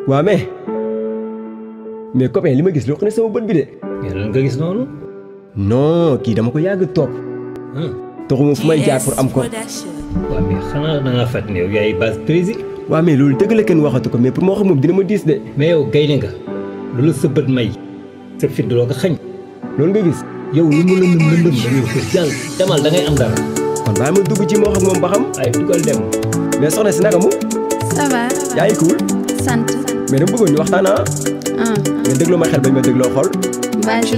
waa mais mais copain li ma gis loo xam ne sama bët bi de mais lan nga gis noonu. non kii dama ko yàgg topp taxuma fu may jaar pour am ko waaw mais xanaa da ngaa fàttali ne yow yaay base prési. waa mais loolu dëgg la kenn waxatu ko mais pour moo xam moom dina ma diis de mais yow gaynde nga loolu sa bët may sa fit doo ko xañ. loolu nga gis yow lu mu lëndëm lëndëm da ngay ko jàll demal da ngay am dara. kon bàyyi ma dugg ci moo xam moom ba xam ay dugal dem. mais soxna si naka mu ça va yaa ngi cool sant mais dama bëggoon ñu waxtaan ah ah nga dégloo ma xel bañ ma dégloo xol vas-y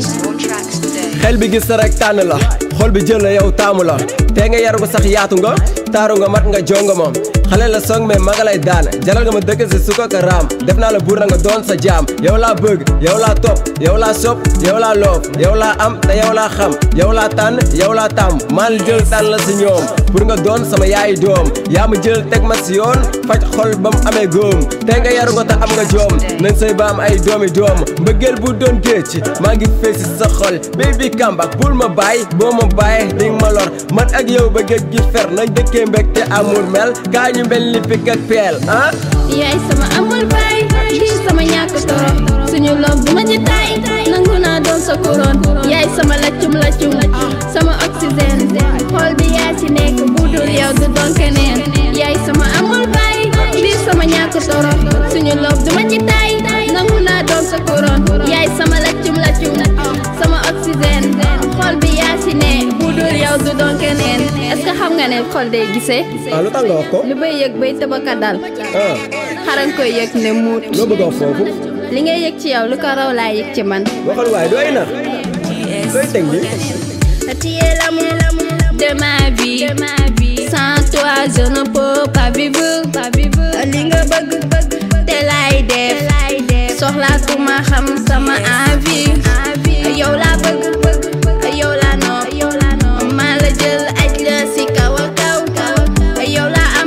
xel bi gis sa rek tànn la xol bi jël la yow taamu la tee nga yaru ko sax yaatu nga taaru nga mat nga jonga ma xale la song mais maga lay daan jalal nga ma dëkk si suka ka raam def naa la buur na nga doon sa jaam yow laa bëgg yow laa topp yow laa sopp yow laa loof yow laa am te yow laa xam yow laa tànn yow laa tàmm maa la jël tànn la si ñoom pour nga doon sama yaayi doom yaa ma jël teg ma si yoon faj xol ba mu amee góom tey nga yaru nga te am nga joom nañ say ba am ay doomi doom mbëggeel bu doon géej maa ngi fees si sa xol baby kambak bul ma bàyyi boo ma bàyyi ding ma lor man ak yow ba géej gi fer nañ dëkkee mbég te amour mel kaa ñu mel ni pik ak peel ah yaay sama amul baay di sama ñàkk toro suñu loob du ma ci tay nangu naa doon sa couronne yaay sama laccum laccum sama oxygène xool bi yaa ci nekk bu dul yow du doon keneen yaay sama amul baay di sama ñàkk toro suñu loob du ma ci tay nangu naa doon sa couronne yaay sama laccum laccum sama oxygène xool bi yaa ci ne bu dul yow du doon keneen est-ce que xam nga ne xol day gisee ah lu tax nga wax ko lu bay yëg bay tëbaka dal ah xaran koy yëg ne muut loo bëgg a wax foofu li ngay yëg ci yow lu ko raw laa yëg ci man waxal waaye dooy na looy teg bi Tu es l'amour de ma vie Sans toi je ne peux pas vivre li nga bëgg te lay def soxlaatuma xam sama envie yow laa bëgg yow laa nopp maa la jël aj la si kaw a kaw yow laa am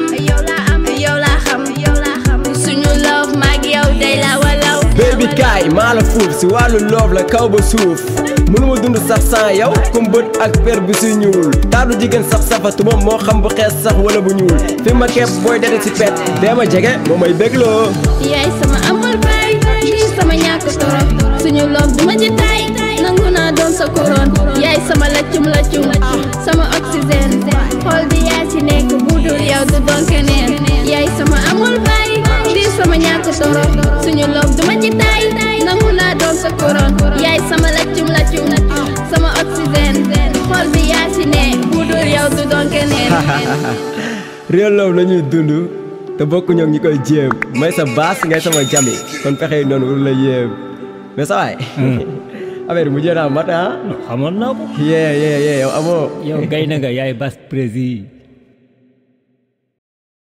yow laa xam suñu love maag yow day la walaw baby kaay maa la fuuf si wàllu loof la kaw ba suuf mënuma dund sax sans yow comme bët ak per bi si ñuul taatu jigéen sax safatuma moo xam bu xees sax wala bu ñuul fi ma kepp booy dede si pet dee ma jege moo may bégloo yaay sama amul baay di sama ñàkk toro suñu loob du ma ci tay nangu naa doon sa couronne yaay sama laccum laccum sama oxygène xool bi yaa ci nekk bu dul yow du doon keneen yaay sama amul baay di sama ñàkk toro suñu loob du ma ci tay nangu naa doon sa couronne yaay sama laccum laccum sama oxygène xool bi yaa ci ne bu dul yow du doon keneen réel loof la ñuy dund te bokku ñoom ñi koy jéem may sa baas ngay sama jami kon pexe yi noonu wul la yéem mais sa waay affaire mu jéem a mat ah xamoon naa ko. yee yee yee yow amoo yow gaynde nga yaay base prési.